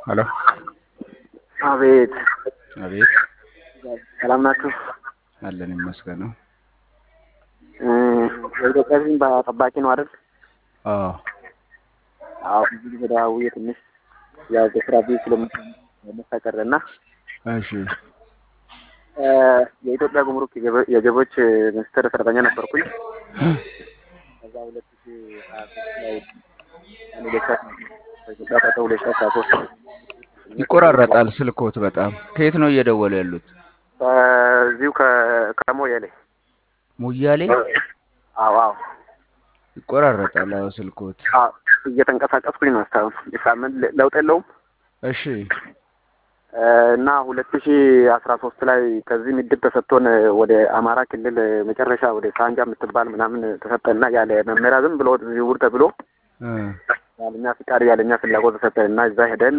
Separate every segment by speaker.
Speaker 1: ሄሎ
Speaker 2: አቤት
Speaker 1: አቤት
Speaker 2: ሰላም ናችሁ?
Speaker 1: አለን ይመስገነው።
Speaker 2: የኢትዮጵያ ሕዝብ ጠባቂ ነው አይደል?
Speaker 1: አዎ
Speaker 2: አዎ ብዙ ጊዜ ደዋውዬ ትንሽ ያው በስራ ቢዚ ስለምታቀር እና
Speaker 1: እሺ
Speaker 2: የኢትዮጵያ ጉምሩክ የገበ- የገቢዎች ሚኒስቴር ሰራተኛ ነበርኩኝ። ከዛ ሁለት ሺ ሀያ ሶስት ላይ ሁለት ሺ በኢትዮጵያ ቀጠ ሁለት ሺ አስራ ሶስት
Speaker 1: ይቆራረጣል ስልኮት በጣም ከየት ነው እየደወሉ ያሉት?
Speaker 2: ከዚሁ ከ- ከሞያሌ
Speaker 1: ሙያሌ
Speaker 2: አዎ አዎ
Speaker 1: ይቆራረጣል። አዎ ስልኮት
Speaker 2: አዎ እየተንቀሳቀስኩኝ ነው እስካሁን የሳምንት ለ- ለውጥ የለውም
Speaker 1: እሺ
Speaker 2: እና ሁለት ሺ አስራ ሶስት ላይ ከዚህ ምድብ ተሰጥቶን ወደ አማራ ክልል መጨረሻ ወደ ሳንጃ የምትባል ምናምን ተሰጠንና ያለ መመሪያ ዝም ብሎ ዝውውር ተብሎ
Speaker 1: እ
Speaker 2: ያለኛ ፍቃድ ያለኛ ፍላጎት ተሰጠን እና እዛ ሄደን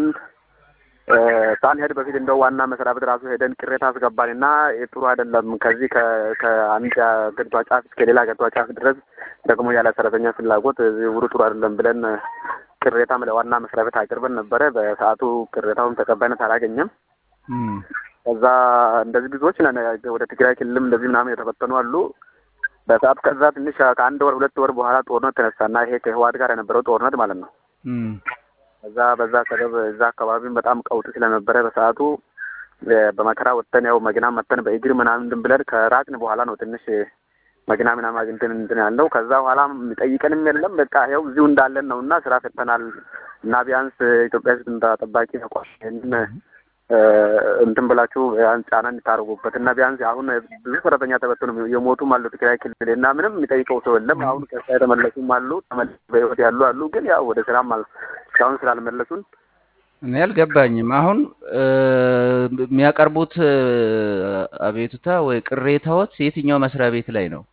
Speaker 2: ሳንሄድ በፊት እንደው ዋና መስሪያ ቤት ራሱ ሄደን ቅሬታ አስገባን እና ጥሩ አይደለም ከዚህ ከ- ከአንድ ገዷ ጫፍ እስከ ሌላ ገዷ ጫፍ ድረስ ደግሞ ያለ ሰራተኛ ፍላጎት ዝውውሩ ጥሩ አይደለም ብለን ቅሬታም ለዋና መስሪያ ቤት አቅርበን ነበረ። በሰዓቱ ቅሬታውን ተቀባይነት አላገኘም።
Speaker 1: እም
Speaker 2: ከዛ እንደዚህ ብዙዎች ነን ወደ ትግራይ ክልልም እንደዚህ ምናምን የተበተኑ አሉ። በሰዓት ከዛ ትንሽ ከአንድ ወር ሁለት ወር በኋላ ጦርነት ተነሳና ይሄ ከህወሓት ጋር የነበረው ጦርነት ማለት ነው።
Speaker 1: እም
Speaker 2: ከዛ በዛ ሰበብ እዛ አካባቢም በጣም ቀውጥ ስለነበረ በሰዓቱ እ በመከራ ወጥተን ያው መኪና መተን በእግር ምናምን እንትን ብለን ከራቅን በኋላ ነው ትንሽ መኪና ምናምን አግኝተን እንትን ያለው። ከዛ በኋላ የሚጠይቀንም የለም በቃ ይኸው እዚሁ እንዳለን ነው እና ስራ ፈተናል እና ቢያንስ ኢትዮጵያ ህዝብ እንዳ ጠባቂ ተቋም ይህንን እ እንትን ብላችሁ ቢያንስ ጫና እንድታደርጉበት እና ቢያንስ አሁን ብዙ ሰራተኛ ተበትኑ የሞቱም አሉ ትግራይ ክልል እና ምንም የሚጠይቀው ሰው የለም። አሁን ከዛ የተመለሱም አሉ ተመልሰው በህይወት ያሉ አሉ። ግን ያው ወደ ስራም አል እስካሁን ስላልመለሱን
Speaker 1: እኔ አልገባኝም። አሁን እ የሚያቀርቡት እ አቤቱታ ወይ ቅሬታዎት የትኛው መስሪያ ቤት ላይ ነው?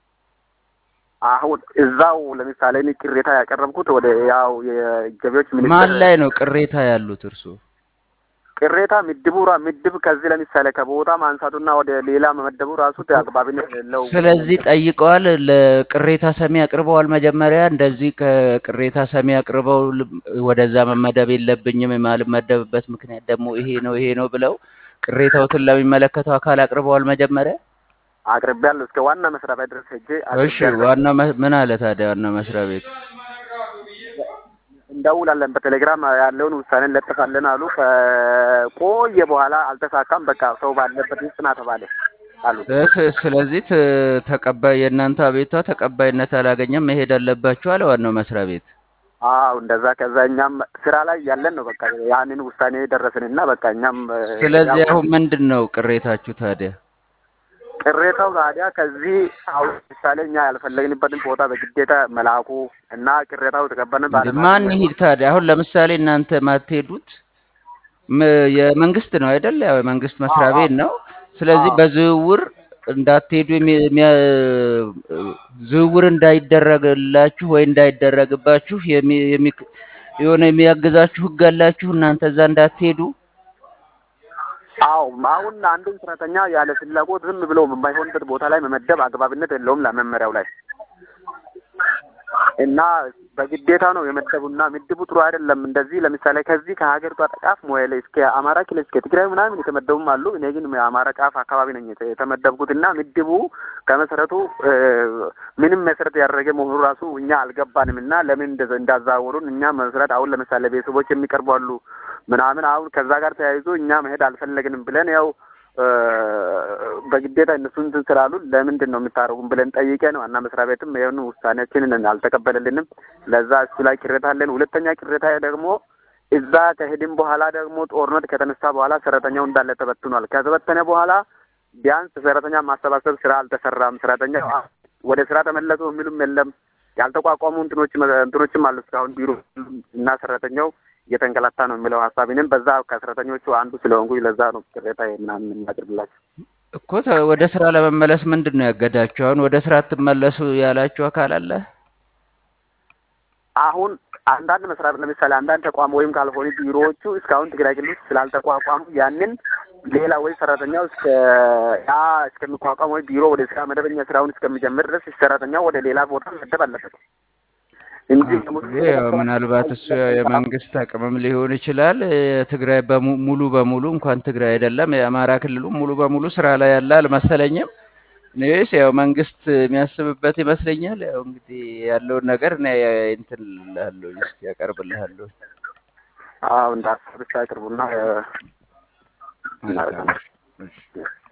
Speaker 2: አሁን እዛው ለምሳሌ እኔ ቅሬታ ያቀረብኩት ወደ ያው የገቢዎች
Speaker 1: ማን
Speaker 2: ሚኒስቴር
Speaker 1: ላይ ነው ቅሬታ ያሉት እርሱ?
Speaker 2: ቅሬታ ምድቡ ራ ምድብ ከዚህ ለምሳሌ ከቦታ ማንሳቱና ወደ ሌላ መመደቡ ራሱ አግባብነት የሌለው
Speaker 1: ስለዚህ ጠይቀዋል። ለቅሬታ ሰሚ አቅርበዋል። መጀመሪያ እንደዚህ ከቅሬታ ሰሚ አቅርበው ል- ወደዛ መመደብ የለብኝም የማልመደብበት ምክንያት ደግሞ ይሄ ነው ይሄ ነው ብለው ቅሬታዎትን ለሚመለከተው አካል አቅርበዋል። መጀመሪያ
Speaker 2: አቅርቤያለሁ። እስከ ዋና መስሪያ ቤት ድረስ ሄጄ
Speaker 1: እሺ፣
Speaker 2: አቅርቤያለሁ።
Speaker 1: ዋና መ- ምን አለ ታዲያ ዋና መስሪያ ቤት?
Speaker 2: እንደውላለን በቴሌግራም ያለውን ውሳኔ እንለጥፋለን አሉ። ከቆየ በኋላ አልተሳካም። በቃ ሰው ባለበት ይጽና ተባለ አሉ።
Speaker 1: ስ- ስለዚህ ት- ተቀባይ የእናንተ አቤቷ ተቀባይነት አላገኘም፣ መሄድ አለባችሁ አለ ዋናው መስሪያ ቤት።
Speaker 2: አዎ እንደዛ። ከዛ እኛም ስራ ላይ ያለን ነው በቃ ያንን ውሳኔ ደረስንና በቃ እኛም እ፣
Speaker 1: ስለዚህ
Speaker 2: ያው
Speaker 1: አሁን ምንድን ነው ቅሬታችሁ ታዲያ?
Speaker 2: ቅሬታው ታዲያ ከዚህ አሁን ምሳሌ እኛ ያልፈለግንበትን ቦታ በግዴታ መላኩ እና ቅሬታው ተቀበልን
Speaker 1: እንደ
Speaker 2: ባለማለት
Speaker 1: ማን ይሂድ ታዲያ? አሁን ለምሳሌ እናንተ ማትሄዱት ም- የመንግስት ነው አይደል? ያው የመንግስት መስሪያ
Speaker 2: አዎ
Speaker 1: ቤት ነው። ስለዚህ
Speaker 2: አዎ
Speaker 1: በዝውውር እንዳትሄዱ የሚ- የሚያ- ዝውውር እንዳይደረግላችሁ ወይ እንዳይደረግባችሁ የሚ- የሚ- የሆነ የሚያግዛችሁ ህግ አላችሁ እናንተ እዛ እንዳትሄዱ።
Speaker 2: አዎ አሁን አንድን ሰራተኛ ያለ ፍላጎት ዝም ብሎ የማይሆንበት ቦታ ላይ መመደብ አግባብነት የለውም ለመመሪያው ላይ እና በግዴታ ነው የመደቡና ምድቡ ጥሩ አይደለም። እንደዚህ ለምሳሌ ከዚህ ከሀገሪቷ ጠቃፍ ሞያሌ እስከ አማራ ክልል እስከ ትግራይ ምናምን የተመደቡም አሉ። እኔ ግን የአማራ ጫፍ አካባቢ ነኝ የተ- የተመደብኩት እና ምድቡ ከመሰረቱ እ፣ ምንም መሰረት ያደረገ መሆኑ ራሱ እኛ አልገባንም እና ለምን እንደዛ- እንዳዛወሩን እኛ መሰረት አሁን ለምሳሌ ቤተሰቦች የሚቀርቡ አሉ ምናምን አሁን ከዛ ጋር ተያይዞ እኛ መሄድ አልፈለግንም ብለን ያው እ፣ በግዴታ እነሱ እንትን ስላሉ ለምንድን ነው የምታደርጉም ብለን ጠይቀን ዋና መስሪያ ቤትም ይሁን ውሳኔያችንን አልተቀበለልንም። ለዛ እሱ ላይ ቅሬታ አለን። ሁለተኛ ቅሬታ ደግሞ እዛ ከሄድን በኋላ ደግሞ ጦርነት ከተነሳ በኋላ ሰራተኛው እንዳለ ተበትኗል። ከተበተነ በኋላ ቢያንስ ሰራተኛ ማሰባሰብ ስራ አልተሰራም። ሰራተኛ ወደ ስራ ተመለሱ የሚሉም የለም። ያልተቋቋሙ እንትኖች እንትኖችም አሉ እስካሁን ቢሮ እና ሰራተኛው እየተንገላታ ነው የሚለው ሀሳብ እኔም በዛ ከሰራተኞቹ አንዱ ስለሆንኩኝ ለዛ ነው ቅሬታ ምናምን የማቅርብላቸው።
Speaker 1: እኮ ተ- ወደ ስራ ለመመለስ ምንድን ነው ያገዳችሁ? አሁን ወደ ስራ ትመለሱ ያላችሁ አካል አለ?
Speaker 2: አሁን አንዳንድ መስሪያ ቤት ለምሳሌ አንዳንድ ተቋም ወይም ካልሆኑ ቢሮዎቹ እስካሁን ትግራይ ክልል ውስጥ ስላልተቋቋሙ ያንን ሌላ ወይ ሰራተኛው እስከ ያ እስከሚቋቋም ወይ ቢሮ ወደ ስራ መደበኛ ስራውን እስከሚጀምር ድረስ ሰራተኛው ወደ ሌላ ቦታ መደብ አለበት። እንጂ
Speaker 1: ይህ ያው ምናልባት እሱ የመንግስት አቅምም ሊሆን ይችላል። ትግራይ በሙ- ሙሉ በሙሉ እንኳን ትግራይ አይደለም የአማራ ክልሉ ሙሉ በሙሉ ስራ ላይ ያለ አልመሰለኝም። እኔስ ያው መንግስት የሚያስብበት ይመስለኛል። ያው እንግዲህ ያለውን ነገር እኔ እንትን እልሃለሁ እስኪ ያቀርብልሃለሁ።
Speaker 2: አዎ እንዳሰብሽ አቅርቡና እ፣
Speaker 1: መልካም
Speaker 2: እናደርጋለን።
Speaker 1: እሺ።